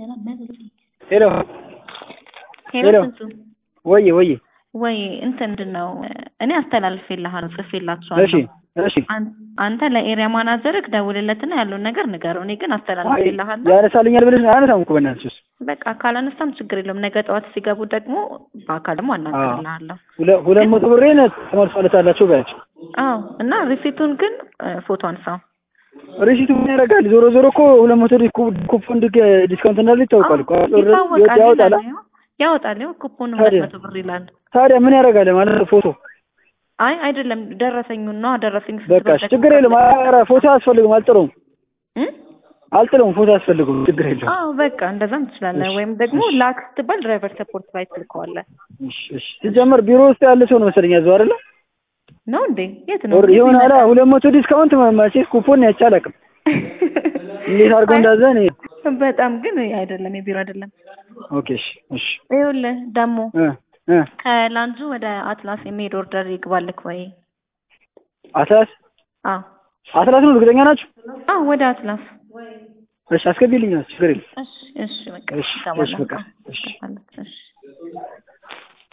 ሄሎ ሄሎ ሄሎ። ስንቱ ወይ ወይ ወይ እንትን ምንድን ነው እኔ አስተላልፌልሃለሁ እሺ ጽፌላችኋለሁ እሺ አን- አንተ ለኤሪያ ማናጀርክ ደውልለትና ያለውን ነገር ንገረው እኔ ግን አይ አስተላልፌልሃለሁ ያነሳልኛል ብለሽ አያነሳም እኮ በእናትሽ እሱ በቃ ካላነሳም ችግር የለውም ነገ ጠዋት ሲገቡ ደግሞ በአካል ደግሞ አናገርልሃለሁ ሁለ- ሁለት መቶ ብሬን ተመልሷለታላቸው በያቸው አዎ እና ሪሲቱን ግን እ፣ ፎቶ አንሳው ሪሲቱ ምን ያደርጋል? ዞሮ ዞሮ እኮ ሁለት መቶ ዲስኩ- ኩፖን ዲክ- ዲስካውንት እንዳለ ይታወቃል እኮ አዎ፣ ይታወቃል ያወጣል። ይላል ይኸው፣ ያወጣል ይኸው ኩፖን ሁለት ታዲያ? መቶ ብር ይላል ታዲያ ምን ያደርጋል ማለት ነው? ፎቶ አይ አይደለም ደረሰኙን ነው ደረሰኝ በቃ እሺ፣ ችግር የለም። ኧረ ፎቶ አያስፈልግም፣ አልጥለውም እ? አልጥለውም፣ ፎቶ አያስፈልግም፣ ችግር የለም። አዎ በቃ እንደዛም ትችላለህ እሺ፣ ወይም ደግሞ እሺ። ላክ ስትባል ድራይቨር ሰፖርት ላይ ትልከዋለህ እሺ እሺ። ሲጀመር ቢሮ ውስጥ ያለ ሰው ነው መሰለኝ ያዘው አይደለ? ነው እንዴ የት ነው ኦር የሆነ አላ ሁለት መቶ ዲስካውንት መቼስ ኩፖን ያቻ አላውቅም። እንዴት አድርገው እንዳዘ እኔ በጣም ግን አይደለም የቢሮ አይደለም ኦኬ እሺ እሺ ይኸውልህ ደግሞ እ እ ከላንጁ ወደ አትላስ የሚሄድ ኦርደር ይግባልክ ወይ አትላስ አዎ አትላስ ነው እርግጠኛ ናችሁ? አዎ ወደ አትላስ እሺ አስገቢልኝ፣ ችግር የለም። እሺ እሺ በቃ እሺ ይገባል እሺ በቃ እሺ ይገባል